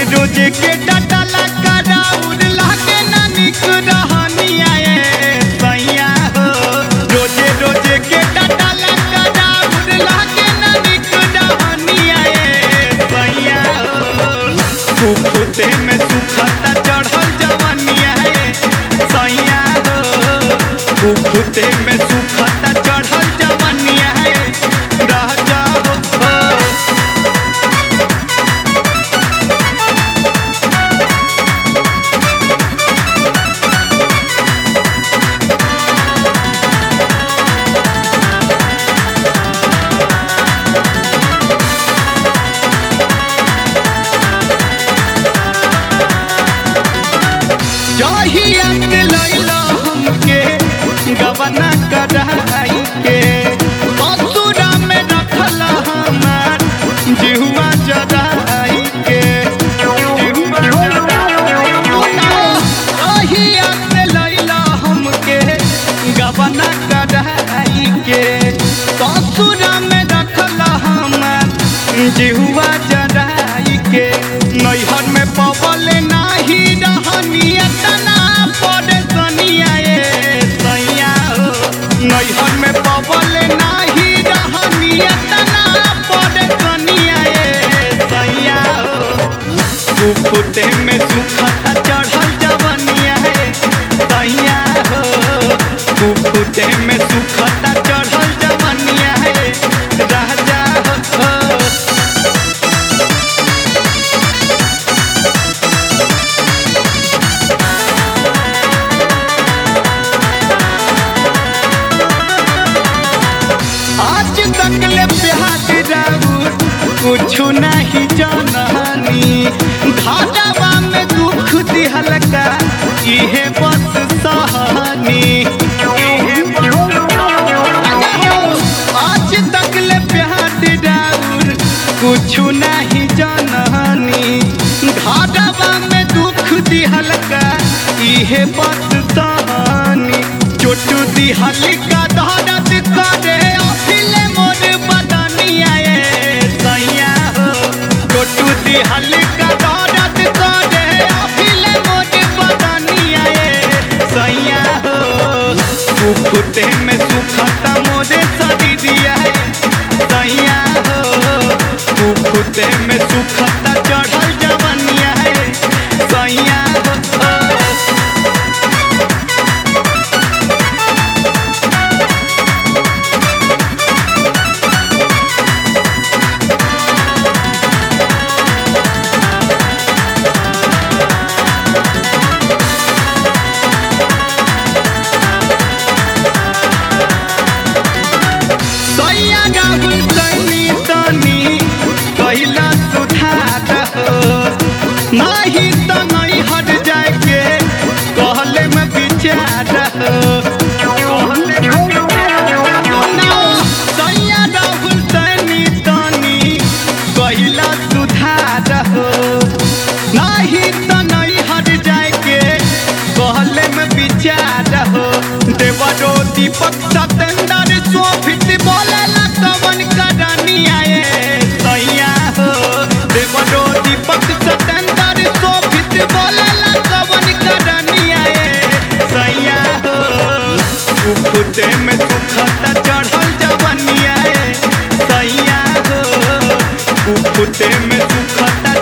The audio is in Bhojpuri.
रोजे के डटला कराउर लागे ना निक रहनिया ए सैया हो रोजे रोजे के डटला कराउर लागे ना निक रहनिया ए सैया हो कुफुते में सुखता चढ़ल जवनिया ए सैया हो कुफुते में सुखता चढ़ल जवनिया ए रह जाओ हो जहिया के लैला हमके गबना कराई के ससुरा में रखल हमार जिहुआ जराई के जहिया के लैला हमके गबना कराई के ससुरा में रखल हमार जिहुआ जराई के नैहर में पवल नाही रहनिया तना पड़े सनिया ए सैया हो नैहर में पवल नाही रहनिया तना पड़े सनिया ए सैया हो कुफुते में सुखता चढ़ल जवनिया ए सैया हो कुफुते में सुखता चढ़ल जवनिया ए राजा हो आज तक ले प्यार राउर कुछ नहीं जाननी घाटावा में दुख दिहल का इहे बस सहनी आज तक ले प्यार राउर कुछ नहीं जाननी घाटावा में दुख दिहल का इहे बस सहनी चोटू दिहल का दर्द करे अखिले मोर बदनिया ए सैया हो चोटू दिहल का दर्द करे अखिले मोर बदनिया ए सैया हो कुफुते में सुखता मोरे शरीरिया ए सैया हो कुफुते में सुखता चढ़ल जवनिया ए सैया हो सैया राहुल तनी तनी कैला सुधार हो नाही तो नहीं हट जाए के कहले में विचार हो सैया राहुल तनी तनी कैला सुधार हो नाही तो नहीं हट जाए के कहले में विचार हो देवरो दीपक सतेंद्र शोभित बोले लवन करनिया ए सैया हो देवरो दीपक सतेंद्र शोभित बोले लवन करनिया ए सैया हो उफुते में सुखता चढ़ल जवनिया ए सैया हो उफुते में सुखता